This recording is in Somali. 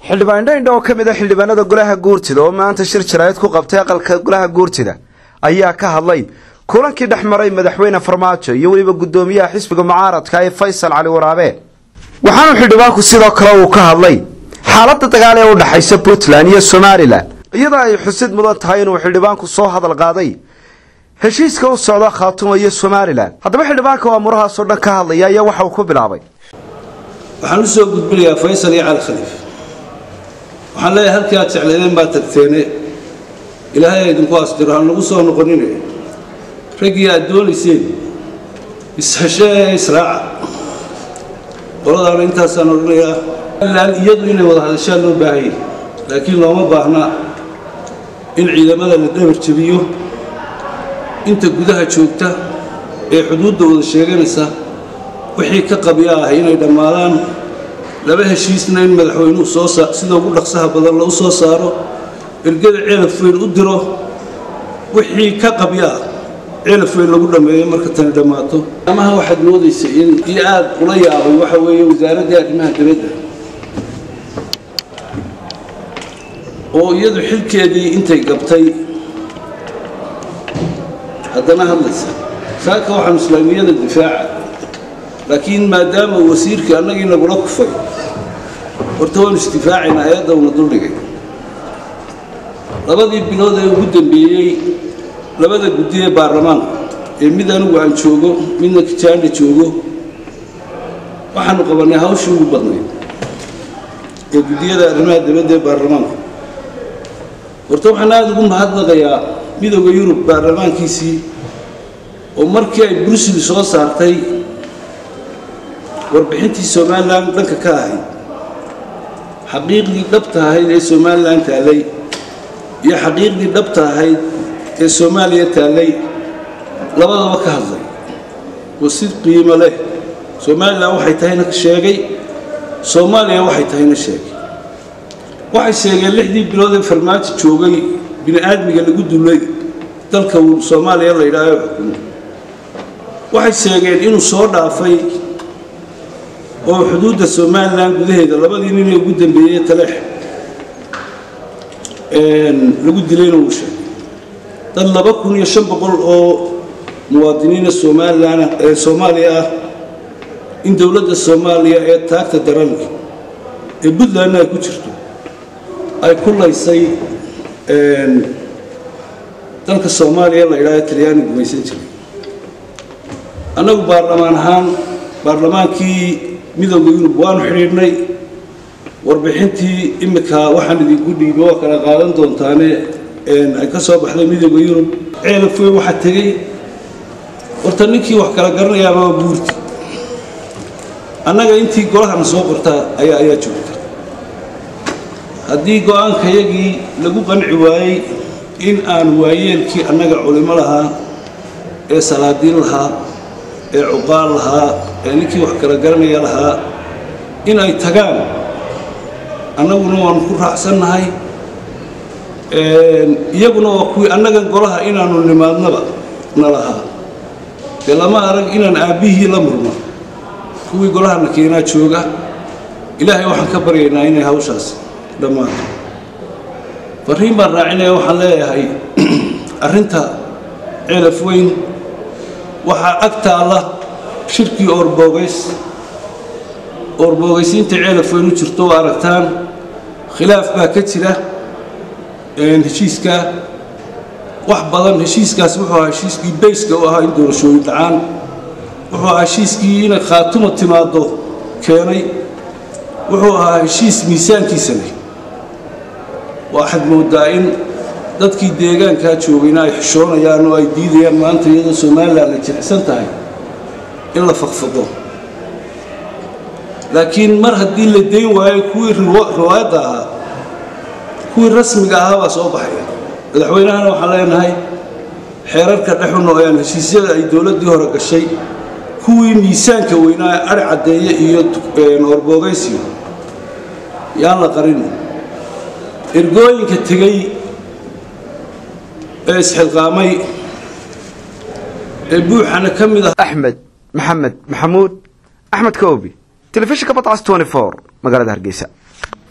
xildhibaan indhaindha oo ka mid a xildhibaanada golaha guurtida oo maanta shir jaraa'id ku qabtay aqalka golaha guurtida ayaa ka hadlay kulankii dhex maray madaxweyne farmaajo iyo weliba guddoomiyaha xisbiga mucaaradka ee faysal cali waraabe waxaanu xildhibaanku sidoo kale uu ka hadlay xaaladda dagaal ee u dhexaysa puntland iyo somalilan iyadoo ay xusid mudan tahay inuu xildhibaanku soo hadal qaaday heshiiska u socda khaatuma iyo somalilan haddaba xildhibaanka oo amurahaasoo dhan ka hadlaya ayaa waxa uu ku bilaabay waxaan u soo gudbinayaa faysal iyo cali khaliif waxaan leeyahay halkii aad jeclaydeen baad tagteene ilaahay a idinku asdiro aan lagu soo noqonine raggii aad doonayseen isheshee israaca qoladaana intaasaan odhanayaa ilaan iyadu inay wada hadashaa loo baahayay laakiin looma baahna in ciidamada la dhabar jebiyo inta gudaha joogta ee xuduudda wada sheeganaysa wixii ka qabya ah inay dhammaadaan laba heshiisna in madaxweynuhu soo sida ugu dhaqsaha badan la u soo saaro ergada ceelaf weyn u diro wixii ka qabya ah ceelaf weyn lagu dhammeeyo marka tani dhammaato amaha waxaad moodaysa in iyo aad ula yaabay waxa weeye wasaaraddii arrimaha dibadda oo iyadu xilkeedii intay gabtay haddana hadlaysa saaka waxaan islaamiyada difaaca laakiin maadaama wasiirkii annagii nagula kufay horta waanu isdifaacaynaa ayadda una duldhigay labadii bilood ee ugu dambeeyey labada guddi ee baarlamaanka ee mid anigu aan joogo midna kijaandha joogo waxaanu qabannay hawshii ugu badnayd ee guddiyada arrimaha dibadda ee baarlamaanka horta waxaan aada ugu mahadnaqayaa midooda yurub baarlamaankiisii oo markii ay brussel soo saartay warbixintii somalilan dhanka ka ahayd xaqiiqdii dhabta ahayd ee somalilan taallay iyo xaqiiqdii dhabta ahayd ee soomaaliya taallay labadaba ka hadlay oo si qiimo leh somalilan waxay tahayna sheegay soomaaliya waxay tahayna sheegay waxay sheegeen lixdii bilood ee farmaajo joogay bini aadmiga lagu dulay dalka soomaaliya la yidhaaho xukumo waxay sheegeen inuu soo dhaafay oo xuduudda somalilan gudaheeda labadii nin ee ugu dambeeyey taleex lagu dilayna uu sheegay dad laba kun iyo shan boqol oo muwaadiniina somalilan ee soomaaliya ah in dowladda soomaaliya ee taagta daranka ee puntlandna ay ku jirto ay ku laysay dalka soomaaliya la yidhaaho talyaani gumaysan jiray annagu baarlamaan ahaan baarlamaankii midooda yurub waanu xidhiidhnay warbixintii imika waxaan idinku dhiibay waa kala qaadan doontaane ay ka soo baxday midooda yurub ceelafweyn waxaa tegey horta ninkii wax kala garanayaaba waa buurti annaga intii golahana soo qortaa ayaa ayaa joogta haddii go-aankayagii lagu qanci waayey in aan waayeelkii annaga culimo lahaa ee salaadiin lahaa ee cuqaal lahaa ee ninkii wax kala garanaya lahaa in ay tagaan annaguna waanu ku raacsannahay iyaguna waa kuwii annagan golaha inaanu nimaadnaba na lahaa dee lama arag inaan aabbihii la murno kuwii golahana keenaa jooga ilaahay waxaan ka baryaynaa inay hawshaas dhammaato fariin baan raacinaya waxaan leeyahay arrinta ceelaf weyn waxaa ag taalla shirkii oorboogays oorboogays-inta ceelaf weyn u jirto oo aragtaan khilaaf baa ka jira heshiiskaa wax badan heshiiskaas wuxuu ahaa heshiiskii bayska u ahaa in doorashooyin dhacaan wuxuu ahaa heshiiskii inay khaatuma timaaddo keenay wuxuu ahaa heshiis miisaankiisa leh waxaad mooddaa in dadkii deegaankaa joogayna ay xishoonayaan oo ay diidayaan maanta iyadoo somalilan ay jilicsan tahay in la faqfaqo laakiin mar haddii la dayn waayo kuwii riwaayadda ahaa kuwii rasmiga ahaa baa soo baxaya madaxweynahana waxaan leenahay xeerarka dhexuna ayaan heshiisyada ay dowladdii hore gashay kuwii miisaanka weynaa ari caddeeye iyo oorboogaysyo yaan la qarin ergooyinka tegey ee isxilqaamay ee buuxana ka mid ah axmed maxamed maxamuud axmed koobi telefishinka badcas magaalada hargeysa